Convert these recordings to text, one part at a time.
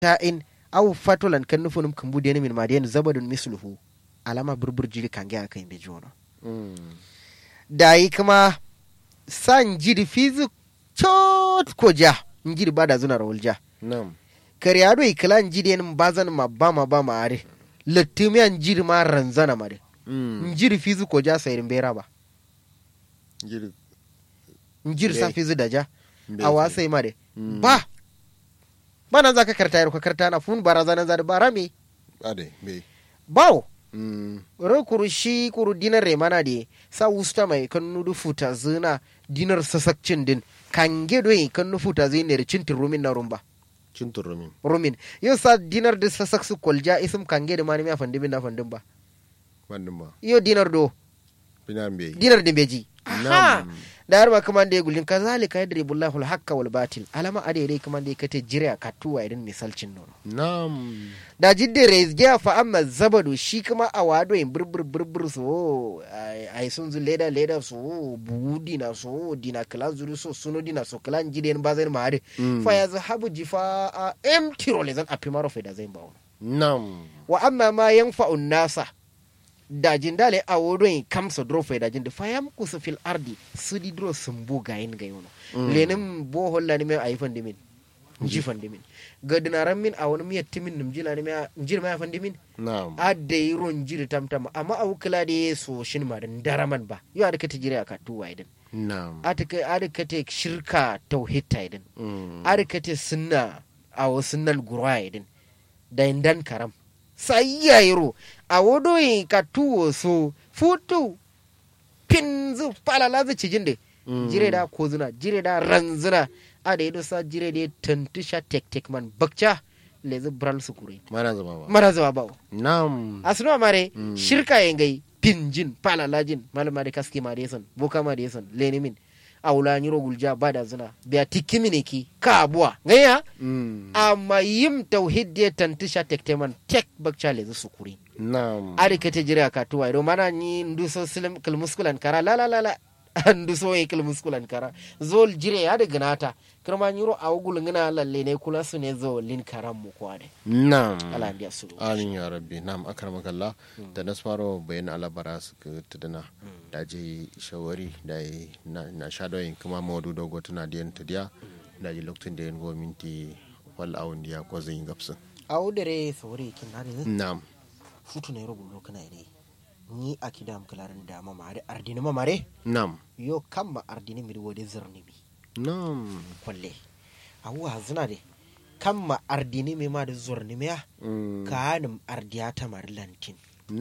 ta'in aw fatolan kan nufunum kan budeni min madiyan zabadun misluhu alama burbur jiri kange aka yin bejono dayi kuma san jiri fizu chot ko ja njiri bada zuna rawul ja nam kariyado ikila njiri yen bazan ma ba ma ba ma are lattumiya njiri ma ranzana ma de njiri fizu ko ja sayirin bera ba jiri njiri sa Bai. fizu da ja Bai a sai. wasai ma de Mm. ba ba nan za ka karta yaro ka karta na fun barazanan za da bara me ade bai bawo Mm. ro kuru shi kuru dinar remana de sa wusta mai kan nudu futa zina dinar sasakcin din kan gedo kan nu futa zina da cintin rumin na rumba cin turumin rumin yau sa dinar da sasak su kolja isim kan gedo mani mi afandin na fandin ba wannan ba yau dinar do binan bai dinar din beji Aha! nam da har ma kaman da ya gulin kazalika yadribullahu al-haqqa wal batil alama ade dai kaman da ya kate jire a katuwa idan misalcin nono nam da jidde rezgiya fa amma zabadu shi kuma a wado in burbur burbur so ai sun zu leda leda so bugu dina so dina kala zuru so suno dina so kala jide ba zai ma hade Mm. fa ya zahabu jifa a empty role zan afi maro fa da zai bawo nam wa amma ma yanfa'u nasa da jindale a wodo in kamsa dro fa da jinde fa yam kusa fil ardi sudi dro sumbu gayin gayono lenin bo holla ni me ayi fande min nji fande min gadinaran min a wani miyar timin nim jila ni me njir ma fande min nam adda yi ron jiri tamtam amma a wukila da ya so shin ma dan daraman ba yau adaka ta jira ka tuwa idan nam adaka adaka ta shirka tauhid ta idan Mm. adaka ta sunna a wasu nan gurwa idan da indan karam sai ya yiro a wodo yi ka tuwo so futu pin zu falala zu cijin da Mm. jire da ko zuna jire da ranzuna a da yi sa jire da ya tantusha tek tek man bakca lezi bral su kure mana zama ba mara zuwa bawo nam asino mare Mm. shirka yengai pinjin palalajin malama de kaski ma de son boka ma de son leni min awla nyiro gulja bada zuna biya tikimine ki ka abuwa ngaya Mm. amma yim tauhid de tantisha tekteman tek bakcha le su kuri nam ari kete jira ka tuwa ido mana ni nduso silim kilmuskulan kara la la la la nduso yi kilmuskulan kara zol jire ya de ganata kirma nyiro awgul ngina lalle ne kula su ne zo lin karam mu kwade nam ala ndiya sulu amin ya rabbi nam akramakallah da na faro bayan alabara su ka tudana da je shawari da yi na na shadoyin kuma mawadu dogo tana diyan tudiya da ji lokacin da yin go minti wal awun diya ko zan yi gapsin awdere sawore kin hade nam futu ne rubu kana ne ni a kidam kalarin da mamare ardini mamare nam yo kamma ardini mi wode zirni mi nam kwalle awu hazina de kamma ardini mi ma da zurni mi ya Mm. kanim ardiya ta mar lantin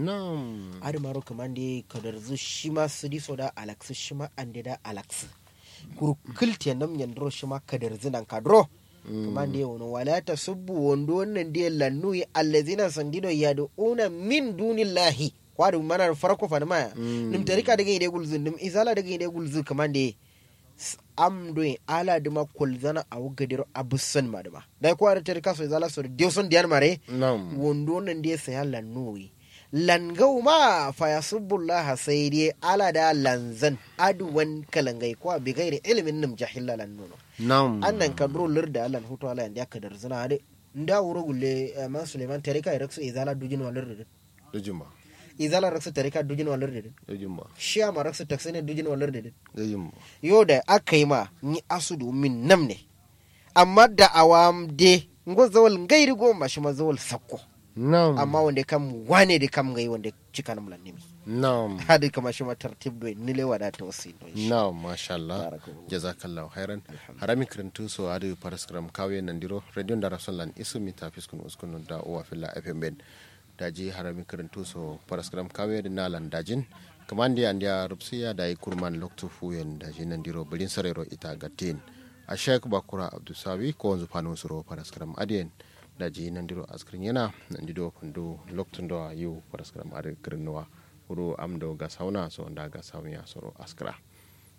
nam adi maro kamande kadar zu shima sidi soda alax shima ande da alax kuru kilte nam yandro shima kadar zinan kadro kamande wono wala ta subbu wondo wannan de lannu allazina sandido yad'una min dunillahi kwadu mana farko fa ma Mm. nim tarika daga ide gulzun nim izala daga ide gulzun kamande s- am do ala dima kolzana awu gadiro abusan madama dai ko ara tarika so izala so dioson diyan mare nam wondo nan dai saya lannoyi langau ma fa yasubbullah sai dai ala da lanzan aduwan kalangai ko bi gairi ilimin nim jahilla lannono nam annan ka dro lirda alan hutu ala yanda ka dar zina de nda wuro gulle eh, man suleiman tarika iraksu izala dujin walir de dujumba izala raksu tarika dujin walir de dujumba shiya ma raksu taksine dujin walir de dujumba yo da aka yi ma ni asudu min nam ne amma da awam de ngo zawal ngairi go ma shi ma zawal sakko nam amma wanda kam wane da kam gai wanda cika na mulan nimi nam hadi kama shi ma tartib do ni le wada ta wasi do shi na masha Allah Barakallahu. jazakallahu khairan harami kirantu so adu paraskram kawe nandiro radio ndara sonlan isu mi ta fiskun uskun da uwa filla fm ben daji harami kirantu so paraskram kawe da nalan dajin kamandi andia rupsiya da kurman loktu fuyen daji nandiro bilin sarero ita gatin a sheik bakura abdusawi ko wanzu panu suro paraskram adien daji nandiro askrin yana nandido pandu loktu ndo yu paraskram adu kirinwa uru amdo gasauna so nda gasawya soro askra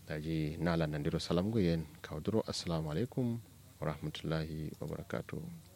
daji nala nandiro salam guyen kawduro assalamu alaikum wa rahmatullahi wa barakatuh